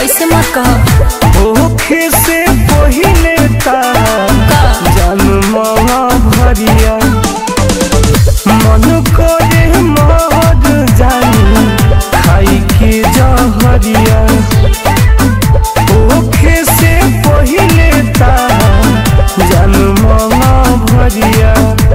ऐसे मत कह होखे से पहिले ता जन्मवा भरिया मन करे मर जानी खाई के जहरिया होखे से पहिले ता जन्मवा भरिया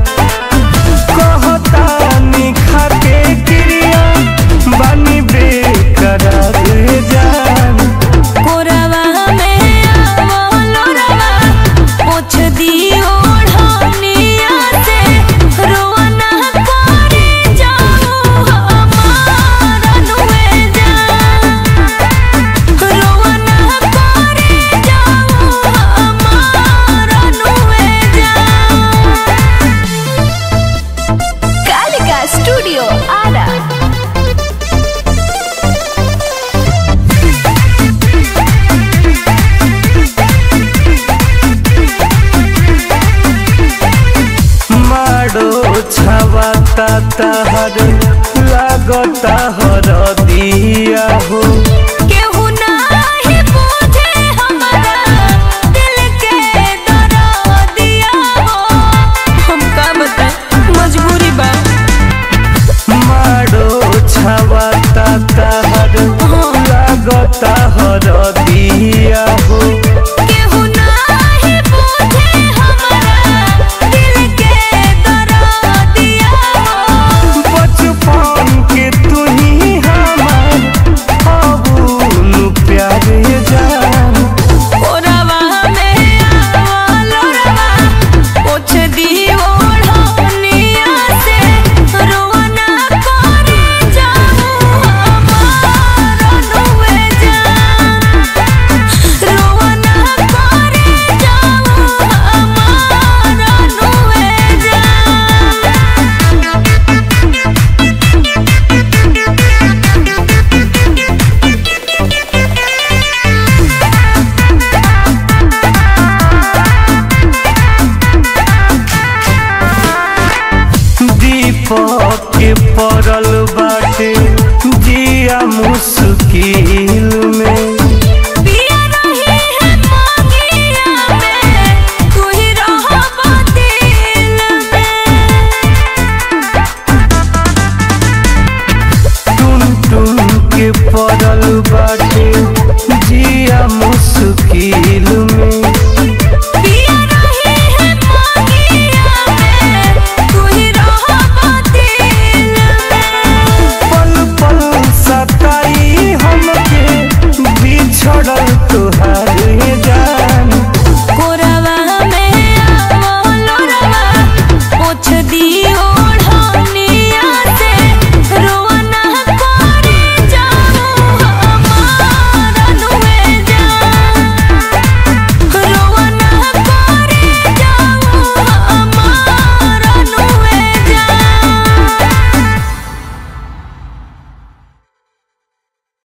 कहता निखा के क्रिया बानी बेकरार जान कोरवा में आवो लोरवा पोछ दियो ढनिया से रोना करे जाओ हमार अनुए जा रोना करे जाओ हमार अनुए जा कालिका स्टूडियो आरा माडो छवाता तहर लागता